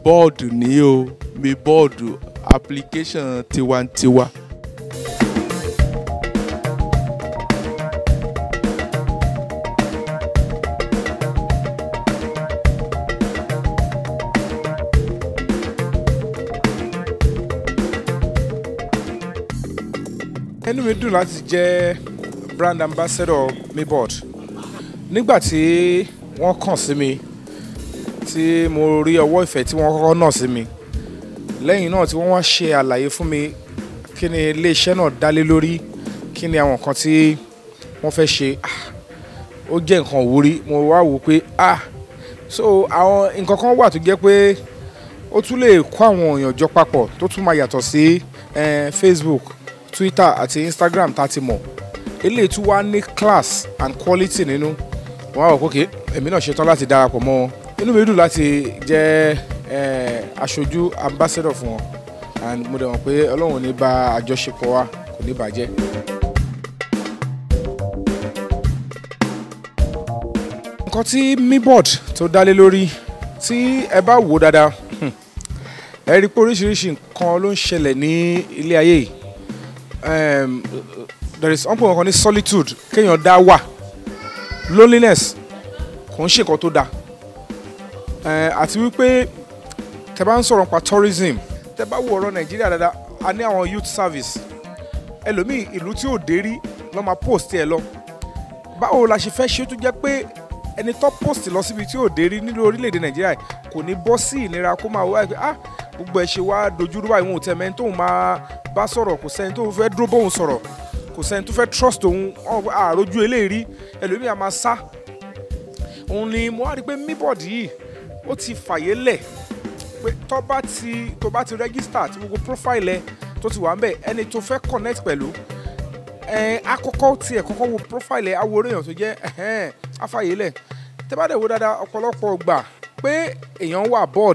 bọ́ọ̀dù ní o mi bọ́ọ̀dù application tiwantiwa. inú mi dùn láti jẹ́ brand ambassador mibod nígbà tí wọ́n kàn sí mi tí mo rí ọwọ́ ìfẹ́ tí wọ́n kọ́kọ́ nà sí mi lẹ́yìn náà tí wọ́n wá ṣe àlàyé fún mi kí ni iléeṣẹ́ náà dálé lórí kí ni àwọn nǹkan tí wọ́n fẹ́ ṣe ah, ó jẹ́ nǹkan òwúrí mo wá wò pé ah so àwọn nǹkan kan wà tó jẹ́ pé ó tún lè kó àwọn èèyàn jọ papọ̀ tó tún máa yàtọ̀ sí eh, Facebook Twitter àti Instagram tá a ti mọ̀ eléyìí tún wá ní class and quality nínú wọ́n á wò pé okay, èmi náà ṣetán láti darapọ̀ mọ́ wọn inú mi dùn láti jẹ́ eh, aṣojú ambassador fún wọn and mo dẹ̀ mọ̀ pé ọlọ́run ò ní bà àjọṣepọ̀ wa kò ní bàjẹ́. nǹkan tí mibod tó dálé lórí tí ẹ bá wò dáadáa hmm, ẹ rí i pé oríṣiríṣi nǹkan ló ń ṣẹlẹ̀ ní ilé ayé yìí um, there is ọ̀pọ̀ nǹkan ní solitude kéèyàn dá wà loneliness kò ń ṣe nǹkan tó dáa Eh, àti wípé tẹ bá ń sọ̀rọ̀ nípa tourism tẹ bá wo ọ̀rọ̀ nàìjíríà dáadáa a ní àwọn youth service ẹlòmíì ìlú tí ò dé rí lọ́ máa post ẹ lọ báwo la ṣe fẹ́ ṣe tó jẹ́ pé ẹni tó post lọ síbi tí ò dé rí nínú orílẹ̀-èdè nàìjíríà kò ní bọ́ sí ìnira kó máa wá ẹ pé ah gbogbo ẹ ṣe wá dojúrú báyìí wọn ò tẹ̀ mẹ́ni tóun máa bá sọ̀rọ̀ kò sẹ́ni tó fẹ́ dúró bóun sọ̀rọ̀ kò sẹ́ni tó fẹ́ trust òun àròjù eléyìí ẹlòmíì á máa sá òun ni mo wá rí i pé míbọ̀dì yìí ó ti fàyè lẹ̀ pé tó bá ti tó bá ti register tí gbogbo profile ẹ tó ti wà ń bẹ̀ ẹni tó fẹ́ connect pẹ̀lú ẹ àkọ́kọ́ tiẹ̀ kọ́kọ́ wo profile ẹ awo èèyàn tó jẹ́ ẹ̀hẹ́n afàyè lẹ̀ tẹ́ bá dẹ̀ wo dáadáa ọ̀pọ̀lọpọ̀ gbà pé èèyàn wà bored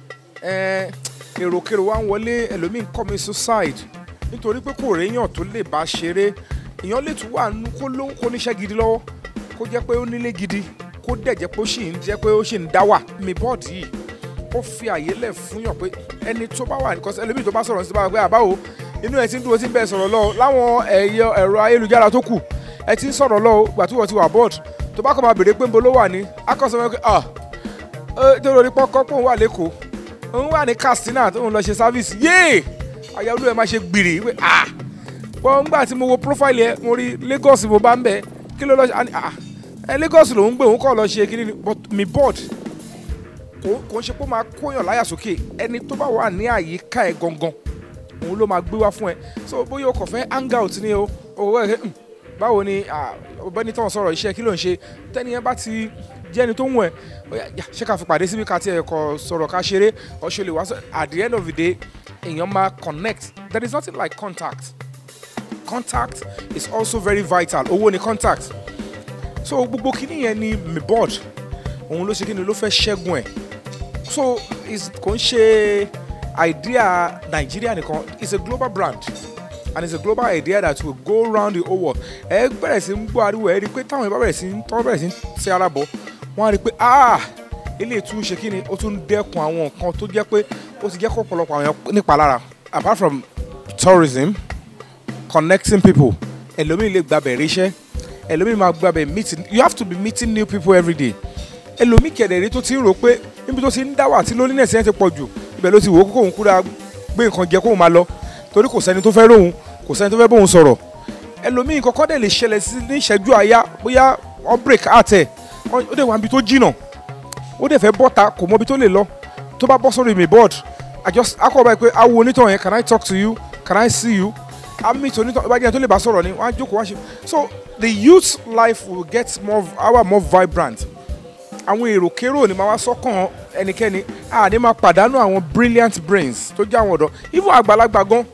ẹ èròkèrò wa ń wọlé ẹlòmíín commit suicide nítorí pé kò réyàn tó lè bá ṣeré èèyàn lè tún wà nú kó ló kó níṣẹ́ gidi lọ́wọ́ kó jẹ́ pé ó nílé gidi kó dẹ̀ jẹ́ pé ó sì ń jẹ́ pé ó sì ń dá wà mi bọ́ọ̀dì yìí ó fi àyè lẹ̀ fún yàn pé ẹni tó bá wà ní kọ́sẹ́ ẹlòmíì tó bá sọ̀rọ̀ sí báwa pé àbáwo inú ẹ ti ń dúró sí bẹ́ẹ̀ sọ̀rọ̀ lọ láwọn ẹ̀yọ ẹ̀rọ ayélujára tó kù ẹ ti ń sọ̀rọ̀ lọ gbà tí wọ́n ti wà bọ́ọ̀dì tó bá kọ́ máa béèrè pé ń bo ló wà ní akọ́sọ wọn pé ah ẹ tó lórí pọ́kọ́ pé òun wà lẹ́kọ̀ọ́ òun wà ní Katsina tó ń lọ ṣe sáfíìsì yéè àyà olú ẹ máa ṣe gbìrì pé ah pọ́n ńgbà tí mo wo profile ẹ mo rí Lagos mo bá ń bẹ kí ló lọ ṣe ah ẹ Lagos lòún gbé òun kọ́ lọ ṣe kí ni but mi board kò kò ń ṣe pé ó máa kóyàn láyà sókè ẹni tó bá wà ní àyíká ẹ gangan òun ló máa gbé wá fún ẹ so bóyá o kò fẹ́ hang out ni o owó ẹ báwo ni ọ̀gbẹ́ni tó ń sọ̀rọ̀ iṣẹ́ kí ló ń ṣe tẹ́ni yẹn bá ti jẹ́ ẹni tó ń wọ̀ ẹ́ ṣé ká fi pàdé síbi ká tiẹ̀ kọ sọ̀rọ̀ ká ṣeré ọ̀ṣẹ́ lè wá sọ at the end of the day èèyàn máa connect there is nothing like contact contact is also very vital owó ni contact so gbogbo kíní yẹn ni mi board òun ló ṣe kíni ló fẹ́ ṣẹ́gun ẹ̀ so kò ń ṣe idea Nigeria nìkan it's a global brand and it's a global idea that will go round the whole world ẹ bẹ̀rẹ̀ sí ń gbọ́ ariwo ẹ rí i pé táwọn ìbá bẹ̀rẹ̀ sí ń tọ́ bẹ̀rẹ̀ sí ń ṣe ara bọ̀ wọ́n á rí i pé ah eléyìí tún ṣe kíni ó tún dẹ́kun àwọn nǹkan tó jẹ́ pé ó ti jẹ́ kó ọ̀pọ̀lọpọ̀ àwọn èèyàn nípa lára apart from tourism connecting people ẹlòmíì lè gbàbẹ̀ ríṣẹ́ ẹlòmíì máa gbàbẹ̀ meeting you have to be meeting new people every day ẹlòmíì kẹ̀dẹ̀rí tó ti ń rò pé níbi tó ti ń dá wà tí loneliness yẹn ti pọ̀ jù ibẹ̀ ló ti wò ó kókó òun kúra gbé nǹkan jẹ kóun máa lọ torí kò sẹ́ni tó fẹ́ róhun kò sẹ́ni tó fẹ́ bóun sọ̀rọ̀ ẹlòmíì kọ́kọ́ dẹ̀ lè ṣẹlẹ̀ sí ní ìṣẹ́jú àyá bóyá wọ́n break heart ẹ̀ ó dẹ̀ wá níbi tó jìnà ó dẹ̀ fẹ́ bọ́ta kò mọ ibi tó lè lọ tó bá bọ́ sórí mi board I just akọ báyìí pé awo onítọ̀ yẹn can I talk to you can I see you àmì tó onítọ̀ ìbájẹ́ tó lè bá sọ̀rọ̀ ni wọ́n á jókòó wá ṣe so the youth life will get more our more vibrant àwọn èrò kérò ní máa wá sọ́kàn ẹnikẹ́ni a ní máa pàdánù àwọn brilliant brains tó jẹ́ àwọn ọ̀dọ́ even àgbàlagbà gan.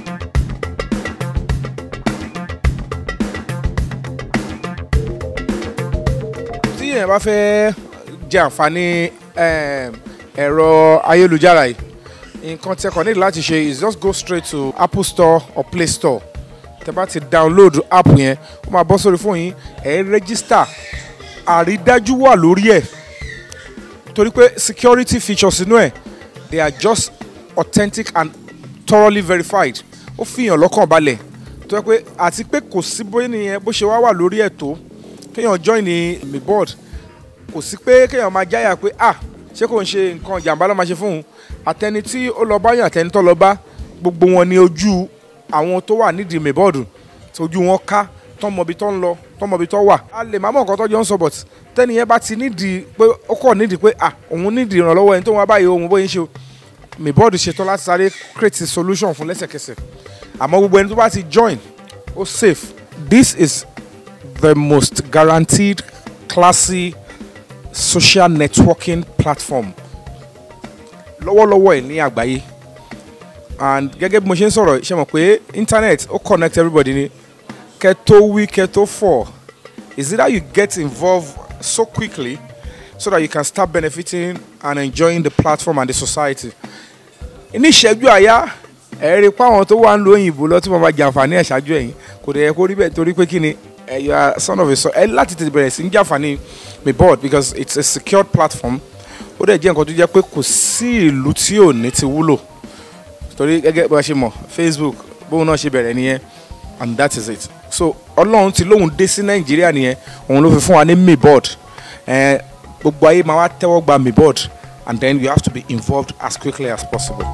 tí èèyàn bá fẹ́ jẹ àǹfààní ẹ̀rọ ayélujára yìí nǹkan tí ẹ kàn nílò láti ṣe is just go straight to Apple Store or Play Store tẹ bá ti download app yẹn ó máa bọ́ sórí fóònù yín ẹ̀ register àrídájú wà lórí ẹ̀ torí pé security features inú ẹ̀ they are just authentic and thoroughly verified ó fi hàn lọ́kàn balẹ̀ tó yẹ pé àti pé kò sí bóyá nìyẹn bó ṣe wá wà lórí ẹ̀ tó kéèyàn join ní mi board kò sí pé kéèyàn máa jáyà pé ah ṣé kò ń ṣe nǹkan ìjàmbá ló máa ṣe fún un àtẹni tí ó lọ bá yàn àtẹni tó lọ bá gbogbo wọn ní ojú àwọn tó wà nídìí mi board tójú wọn ká tọmọbi tó ń lọ tọmọbi tó wà a lè má mọ nǹkan tó jọ ń sọ but tẹ́ni yẹn bá ti nídìí pé ó kọ̀ nídìí pé ah òun nídìí ìrànlọ́wọ́ ẹni tó ń wá báyìí òun bóyá ń ṣe o mi board ṣetán láti sáré create a solution fún lẹ́sẹ̀kẹsẹ̀ àmọ́ gbogbo ẹni tó bá ti join ó safe this is the most guaranteed classy social networking platform lọ́wọ́lọ́wọ́ ẹ̀ ní àgbáyé and gẹ́gẹ́ bí mo ṣe ń sọ̀rọ̀ ṣe mọ̀ pé internet ó connect everybody ni kẹ́ tó wí kẹ́ tó fọ̀ is it that you get involved so quickly so that you can start benefiting and enjoying the platform and the society ní ìṣẹ́jú àyá ẹ rí i pé àwọn tó wà ń lo òyìnbó lọ tí wọ́n máa jàǹfààní ẹ̀ ṣáájú ẹ̀yìn kò dẹ̀ yẹ kó rí bẹ́ẹ̀ torí pé kí ni ẹ you are son of a son ẹ láti tètè bẹ̀rẹ̀ sí ń jàǹfààní mi board because it's a secured platform ó dẹ̀ jẹ́ nǹkan tó jẹ́ pé kò sí ìlú tí ò ní ti wúlò torí gẹ́gẹ́ bá a ṣe mọ̀ Facebook bóun náà ṣe bẹ̀rẹ̀ nìyẹn and that is it so ọlọ́run ti lóun dé sí nàìjíríà nìyẹn òun ló fi fún wa ní mi board ẹ gbogbo ayé máa wá tẹ́wọ́ gba mi board and then you have to be involved as quickly as possible.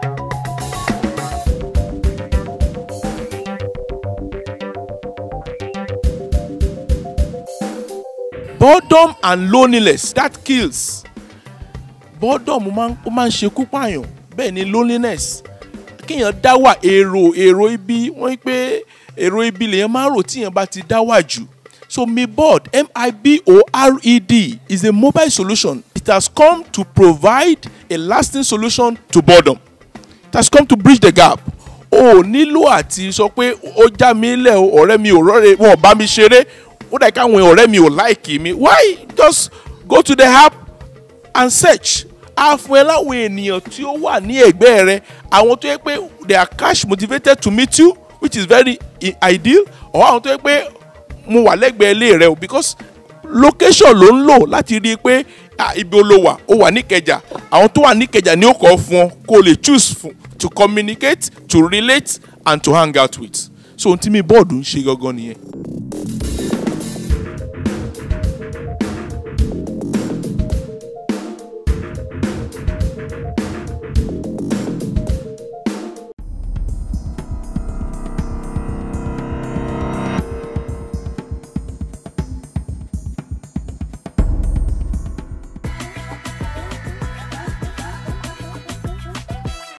boredom and loneliness that kills boredom máa ń ó máa ń ṣekú pààyàn bẹ́ẹ̀ ni loneliness kéèyàn dá wà èrò èrò ibi wọ́n ní pé èrò ibi lèèyàn máa ń rò tíyàn bá ti dá wà jù so miboard m-i-b-o-r-e-d is a mobile solution it has come to provide a lasting solution to boredom it has come to bridge the gap o ò nílò àti sọ pé ó já mi lẹ̀ o ọ̀rẹ́ mi ò rọ́ọ̀rẹ́ wọn ò bá mi ṣeré ó dà káwọn ọ̀rẹ́ mi ò láìkì mi why just go to the app and search á fún ẹ láwọn ènìyàn tí ó wà ní ẹ̀gbẹ́ rẹ àwọn tó yẹ pé they are cash motivated to meet you which is very i- ideal or àwọn tó yẹ pé mo wà lẹ́gbẹ̀ẹ́ ilé rẹ o because location ló ń lò láti rí i pé ah, ibi ó ló wà ó wà níkẹjà àwọn tó wà níkẹjà ni ó kọ́ fún ọ kó o lè choose fún to communicate to relate and to hang out with so ohun tí mi bọ́ọ̀dù ń ṣe gangan nìyẹn.